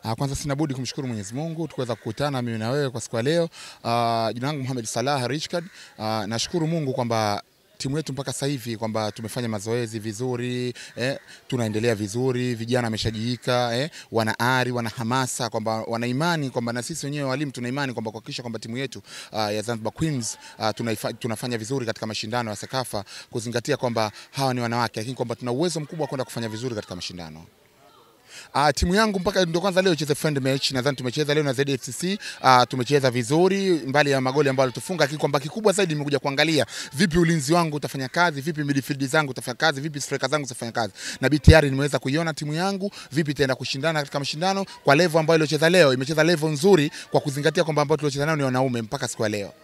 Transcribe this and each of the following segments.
Uh, kwanza sina budi kumshukuru Mwenyezi Mungu tukuweza kukutana mimi na wewe kwa siku ya leo. Uh, jina langu Mohamed Salah Richard. Uh, nashukuru Mungu kwamba timu yetu mpaka sasa hivi kwamba tumefanya mazoezi vizuri eh, tunaendelea vizuri, vijana wameshajiika eh, wana ari, wana hamasa kwamba wana imani kwamba na sisi wenyewe walimu tuna imani kwamba kuhakikisha kwamba timu yetu uh, ya Zanzibar Queens uh, tunaifa, tunafanya vizuri katika mashindano ya Sekafa, kuzingatia kwamba hawa ni wanawake, lakini kwamba tuna uwezo mkubwa wa kwenda kufanya vizuri katika mashindano. Uh, timu yangu mpaka ndio kwanza leo icheze friend match, nadhani tumecheza leo na ZFCC. Uh, tumecheza vizuri mbali ya magoli ambayo alitufunga, lakini kwamba kikubwa zaidi nimekuja kuangalia vipi ulinzi wangu utafanya kazi, vipi midfield zangu utafanya kazi, vipi striker zangu zitafanya kazi, na bi tayari nimeweza kuiona timu yangu vipi itaenda kushindana katika mashindano kwa level ambayo iliocheza leo. Imecheza level nzuri kwa kuzingatia kwamba ambao tuliocheza nao ni wanaume mpaka siku ya leo.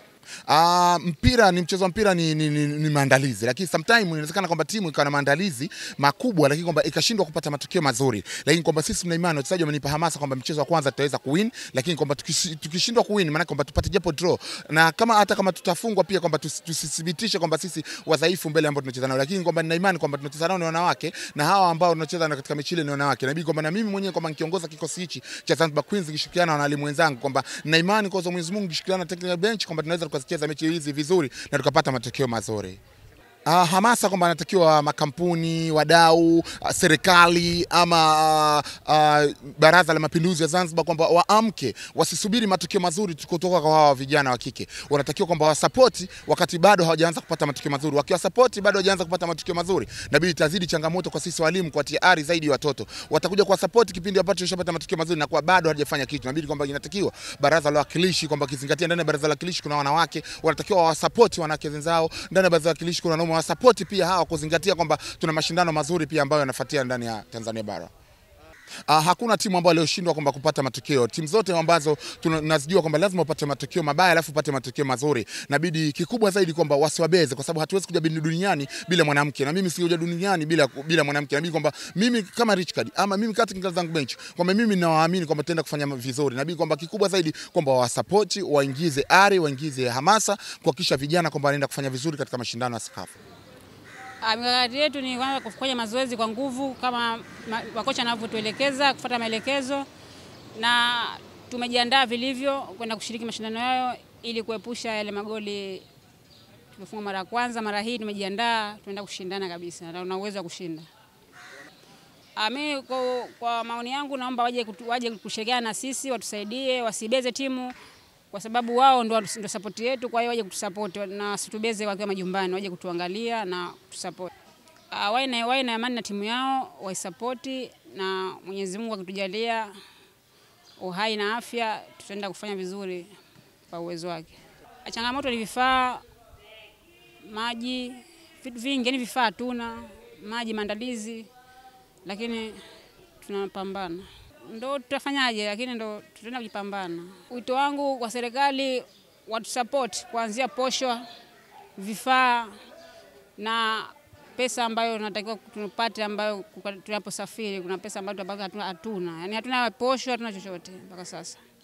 Uh, mpira ni mchezo wa mpira ni, ni, ni, ni maandalizi, lakini sometime inawezekana kwamba timu ikawa na maandalizi makubwa, lakini kwamba ikashindwa kupata matokeo mazuri, lakini kwamba sisi tuna imani, wachezaji wamenipa hamasa kwamba mchezo wa kwanza tutaweza kuwin, lakini kwamba tukishi- tukishindwa kuwin, maana kwamba tupate japo draw, na kama hata kama tutafungwa pia kwamba tusi- tusithibitishe kwamba sisi wadhaifu mbele ambao tunacheza nao, lakini kwamba nina imani kwamba tunacheza nao ni wanawake na hawa ambao tunacheza nao katika mechi ile ni wanawake, na inabidi kwamba na mimi mwenyewe kwamba nikiongoza kikosi hichi cha Zanzibar Queens nikishirikiana na walimu wenzangu kwamba nina imani kwa uwezo wa Mwenyezi Mungu nikishirikiana na technical bench kwamba tunaweza tukazicheza mechi hizi vizuri na tukapata matokeo mazuri. Uh, hamasa kwamba anatakiwa makampuni, wadau, uh, serikali ama uh, uh, Baraza la Mapinduzi ya Zanzibar kwamba waamke, wasisubiri matokeo mazuri kutoka kwa hawa vijana wa kike. Wanatakiwa kwamba wasapoti wakati bado hawajaanza kupata matokeo mazuri. Wakiwasapoti bado hawajaanza kupata matokeo mazuri, nabidi itazidi changamoto kwa sisi walimu kuwatia ari zaidi watoto. Watakuja kuwasapoti kipindi ambacho washapata matokeo mazuri na kwa bado hawajafanya kitu. Nabidi kwamba inatakiwa Baraza la Wawakilishi kwamba kizingatia ndani ya Baraza la Wawakilishi kuna wanawake, wanatakiwa wawasapoti wanawake wenzao. Ndani ya Baraza la Wawakilishi kuna wanaume, wasapoti pia hawa kuzingatia kwamba tuna mashindano mazuri pia ambayo yanafuatia ndani ya Tanzania bara. Uh, hakuna timu ambayo iliyoshindwa kwamba kupata matokeo. Timu zote ambazo tunazijua kwamba lazima upate matokeo mabaya alafu upate matokeo mazuri. Nabidi kikubwa zaidi kwamba wasiwabeze, kwa sababu hatuwezi kuja duniani bila mwanamke, na mimi sikuja duniani bila bila mwanamke. Nabidi kwamba mimi kama Richard ama mimi katika zangu bench kwamba mimi ninawaamini kwamba tutaenda kufanya vizuri. Nabidi kwamba kikubwa zaidi kwamba wasapoti, waingize ari, waingize hamasa kuhakikisha vijana kwamba wanaenda kufanya vizuri katika mashindano ya Sekafa. Ah, Mikakati yetu ni kwanza kufanya mazoezi kwa nguvu kama ma- makocha wanavyotuelekeza, kufuata maelekezo, na tumejiandaa vilivyo kwenda kushiriki mashindano hayo ili kuepusha yale magoli tumefunga mara ya kwanza. Mara hii tumejiandaa, tunaenda kushindana kabisa na una uwezo wa kushinda. Ah, Mimi kwa, kwa maoni yangu naomba waje, kutu- waje kushirikiana na sisi, watusaidie, wasibeze timu kwa sababu wao ndo, ndo sapoti yetu. Kwa hiyo waje kutusapoti na wasitubeze wakiwa majumbani, waje kutuangalia na kutusapoti. Uh, wawe na wawe na amani na timu yao, waisapoti na Mwenyezi Mungu akitujalia uhai na afya, tutaenda kufanya vizuri kwa uwezo wake. Changamoto ni vifaa, maji, vitu vingi, yani vifaa hatuna, maji, maandalizi, lakini tunapambana ndo tutafanyaje, lakini ndo tutaenda kujipambana. Wito wangu kwa serikali watusupport kuanzia posho, vifaa na pesa ambayo tunatakiwa tupate, ambayo kuka- tunaposafiri kuna pesa ambayo tunapata hatuna, hatuna, yani hatuna posho, hatuna chochote mpaka sasa.